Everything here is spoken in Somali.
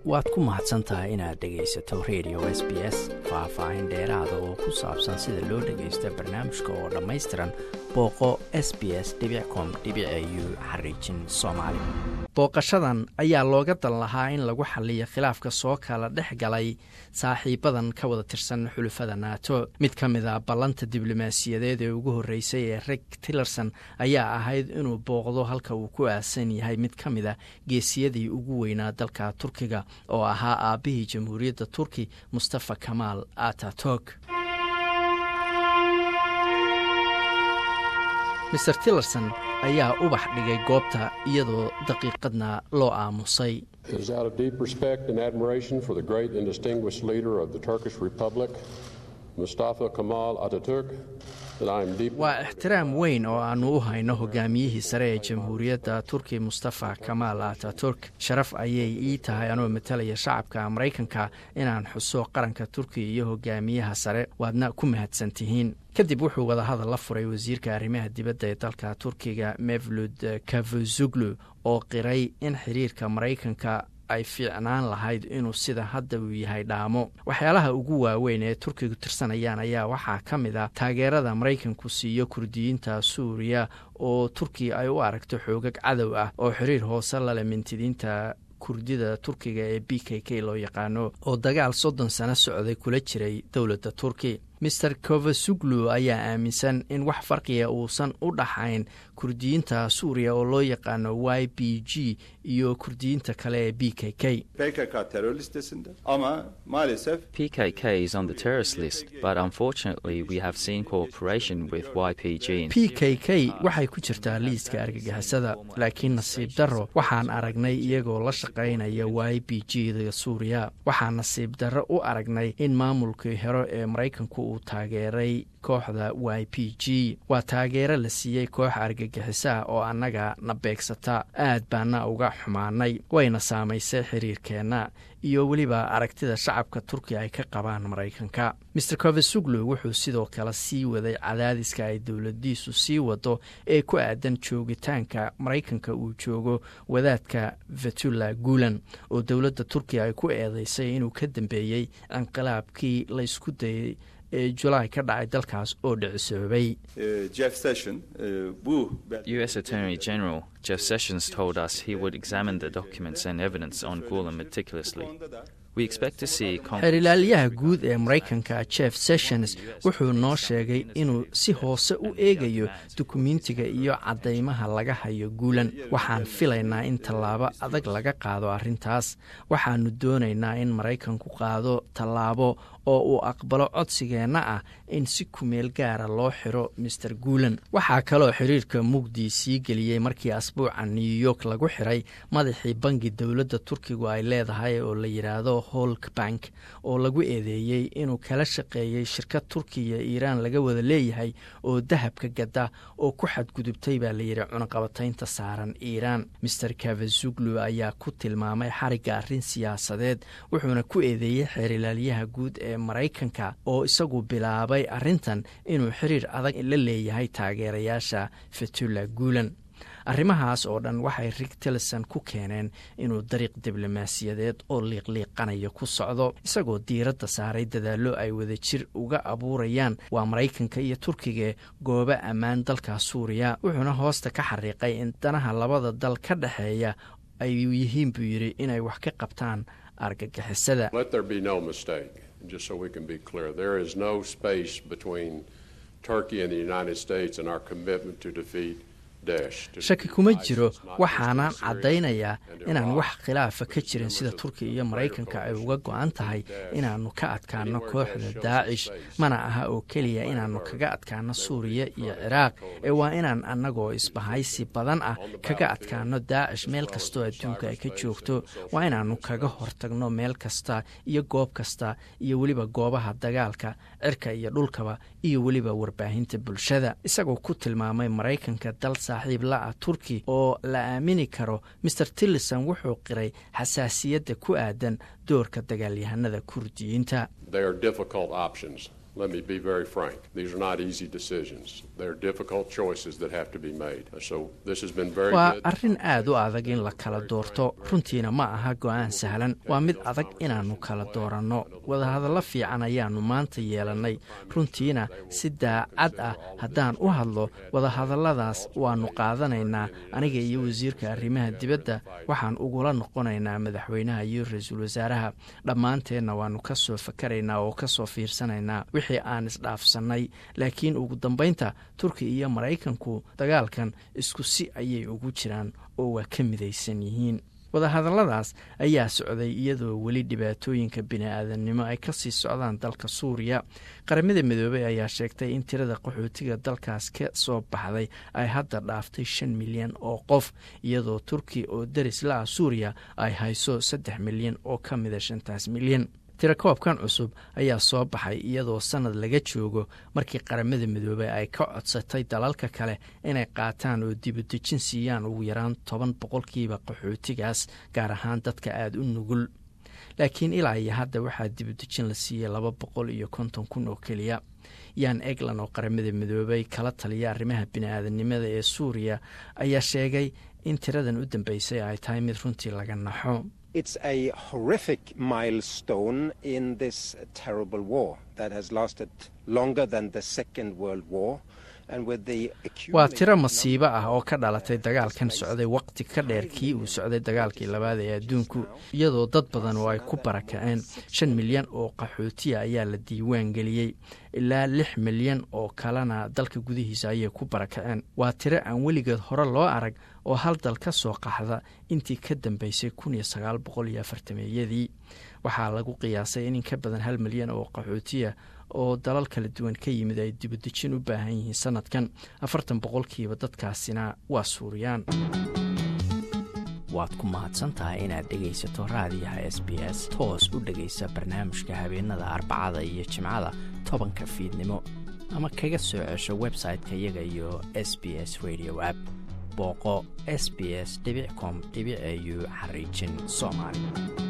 waad ku mahadsan tahay inaad dhegaysato radio s b s faah-faahin dheeraada oo ku saabsan sida loo dhagaysto barnaamijka oo dhammaystiran booqo s b s com u xariijin soomaali booqashadan ayaa looga dan lahaa in lagu xaliyo khilaafka soo kala dhex galay saaxiibadan ka wada tirsan xulufada nato mid ka mid a ballanta diblomaasiyadeed ee ugu horreysay ee reg tillerson ayaa ahayd inuu booqdo halka uu ku aasan yahay mid ka mid a geesiyadii ugu weynaa dalka turkiga oo ahaa aabbihii jamhuuriyadda turki mustafa kamaal ataturk maer tillerson ayaa ubax dhigay goobta iyadoo daqiiqadna loo aamusay waa ixtiraam weyn oo aannu u hayno hogaamiyihii sare ee jamhuuriyadda turki mustafa kamaal ataturk sharaf ayay ii tahay anoo matalaya shacabka maraykanka inaan xuso qaranka turkiya iyo hogaamiyaha sare waadna ku mahadsan tihiin kadib wuxuu wadahadal la furay wasiirka arrimaha dibadda ee dalka turkiga mevlud kavuzuglu oo qiray in xiriirka maraykanka ay fiicnaan lahayd inuu sida hadda uu yahay dhaamo waxyaalaha ugu waaweyn ee turkigu tirsanayaan ayaa waxaa ka mid a taageerada maraykanku siiyo kurdiyiinta suuriya oo turkiya ay u aragto xoogag cadow ah oo xiriir hoose lale mintidiinta kurdida turkiga ee b k k loo yaqaano oo dagaal soddon sano socday kula jiray dowladda turki maer kovasuglu ayaa aaminsan in wax farqiga uusan u dhaxayn kurdiyiinta suuriya oo loo yaqaano y b g iyo kurdiyiinta kale ee b k k p k k is on the terrorist list but unfortunately we have seen cooperation with y p g p k k waxay ku jirtaa liiska argagixisada laakiin nasiib darro waxaan aragnay iyagoo la shaqaynaya y b g da suuriya waxaan nasiib darro u aragnay in maamulkii hore ee maraykanku uu taageeray kooxda y p g waa taageero la siiyey koox argagixisaah oo annaga na beegsata aad baana uga xumaanay wayna saamaysay xiriirkeenna iyo weliba aragtida shacabka turkiya ay ka qabaan maraykanka maer kovasuglu wuxuu sidoo kale sii waday cadaadiska ay dowladiisu sii wado ee ku aadan joogitaanka maraykanka uu joogo wadaadka vetula guulan oo dowladda turkiya ay ku eedeysay inuu ka dambeeyey inqilaabkii laysku dayay ee julaay ka dhacay dalkaas oo dhicisoobay u s attorney general jeff sessions told us he would examine the documents and evidence on gulen meticulously xeerilaalyaha guud ee maraykanka jeff sessions wuxuu noo sheegay inuu si hoose u eegayo dukumentiga iyo caddaymaha laga hayo guulan waxaan filaynaa in tallaabo adag laga qaado arrintaas waxaannu doonaynaa in maraykanku qaado tallaabo oo uu aqbalo codsigeenna ah in si kumeel gaara loo xiro maer guulan waxaa kaloo xiriirka mugdi sii geliyey markii asbuuca new york lagu xiray madaxii bangi dowladda turkigu ay leedahay oo la yidhaahdo holk bank oo lagu eedeeyey inuu kala shaqeeyey shirkad turkiya iiraan laga wada leeyahay oo dahabka gada oo ku xadgudubtay baa layidhi cunaqabataynta saaran iiraan maer kavazuglu ayaa ku tilmaamay xarigga arrin siyaasadeed wuxuuna ku eedeeyey xeerilaalyaha guud ee maraykanka oo isagu bilaabay arrintan inuu xiriir adag la leeyahay taageerayaasha fetula guulan arrimahaas oo dhan waxay rig tillerson ku keeneen inuu dariiq diblomaasiyadeed oo liiqliiqanaya ku socdo isagoo diiradda saaray dadaallo ay wadajir uga abuurayaan waa maraykanka iyo turkiga goobo ammaan dalka suuriya wuxuuna hoosta ka xariiqay in danaha labada dal ka dhexeeya ay yihiin buu yidhi inay wax ka qabtaan argagixisada just so we can be clear, there is no space between Turkey and the United States and our commitment to defeat shaki kuma jiro waxaanaan caddaynayaa inaan wax khilaafa ka jirin sida turkiya iyo maraykanka ay uga go-an tahay inaannu ka adkaano kooxda daacish mana aha oo keliya inaannu kaga adkaano suuriya iyo ciraaq ee waa inaan annagoo isbahaysi badan ah kaga adkaano daacish meel kastoo adduunka ay ka joogto waa inaannu kaga hortagno meel kasta iyo goob kasta iyo weliba goobaha dagaalka cirka iyo dhulkaba iyo weliba warbaahinta bulshada isagoo ku tilmaamay maraykanka dal saaxiib la-ah turki oo la aamini karo maer tillerson wuxuu qiray xasaasiyadda ku aadan doorka dagaalyahanada kurdiyiinta let me be very frank. These are not easy decisions. They're difficult choices that have to be made. So this has been very waa good. arrin aad u adag in la kala doorto runtiina ma aha go'aan sahlan waa mid adag inaannu kala dooranno wadahadallo fiican ayaannu maanta yeelannay runtiina si daacad ah haddaan u hadlo wadahadalladaas waannu qaadanaynaa aniga iyo wasiirka arrimaha dibadda waxaan ugula noqonaynaa madaxweynaha iyo ra-iisul wasaaraha dhammaanteenna waannu ka soo fakaraynaa oo ka soo fiirsanaynaa wixii aan isdhaafsannay laakiin ugu dambaynta turki iyo maraykanku dagaalkan isku si ayay ugu jiraan oo waa ka midaysan yihiin wadahadalladaas ayaa socday iyadoo weli dhibaatooyinka bini-aadamnimo ay kasii socdaan dalka suuriya qaramada midoobey ayaa sheegtay in tirada qaxootiga dalkaas ka soo baxday ay hadda dhaaftay shan milyan oo qof iyadoo turki oo deris la ah suuriya ay hayso saddex milyan oo ka mida shantaas milyan tirakoobkan cusub ayaa soo baxay iyadoo sannad laga joogo markii qaramada midoobey ay ka codsatay dalalka kale inay qaataan oo dibudejin siiyaan ugu yaraan toban boqolkiiba qaxootigaas gaar ahaan dadka aada u nugul laakiin ilaa iyo hadda waxaa dibudejin la siiyey laba boqol iyo konton kun oo keliya yan eglan oo qaramada midoobey kala taliya arrimaha bini-aadanimada ee suuriya ayaa sheegay in tiradan u dambeysay ay tahay mid runtii laga naxo It's a horrific milestone in this terrible war that has lasted longer than the Second World War. And with the waa tiro masiibo ah oo ka dhalatay dagaalkan socday waqti ka dheer kii uu socday dagaalkii labaad ee adduunku iyadoo dad badan oo ay ku barakaceen shan milyan oo qaxootiya ayaa la diiwaan geliyey ilaa lix milyan oo kalena dalka gudihiisa ayay ku barakaceen waa tiro aan weligeed hore loo arag oo hal dal ka soo qaxda intii ka dambeysay kun iyo sagaal boqol iyo afartameeyadii waxaa lagu qiyaasay in in ka badan hal milyan oo qaxootiya oo dalal kala duwan ka yimid ay dibudejin u baahan yihiin sanadkan afartan boqolkiiba dadkaasina waa suuriyaan waad ku mahadsantahay inaad dhegaysato raadiyaha s b s toos u dhegaysa barnaamijka habeenada arbacada iyo jimcada tobanka fiidnimo ama kaga soo cesho website-ka iyaga iyo s b s radio app booqo s b s com au xariijin soomaali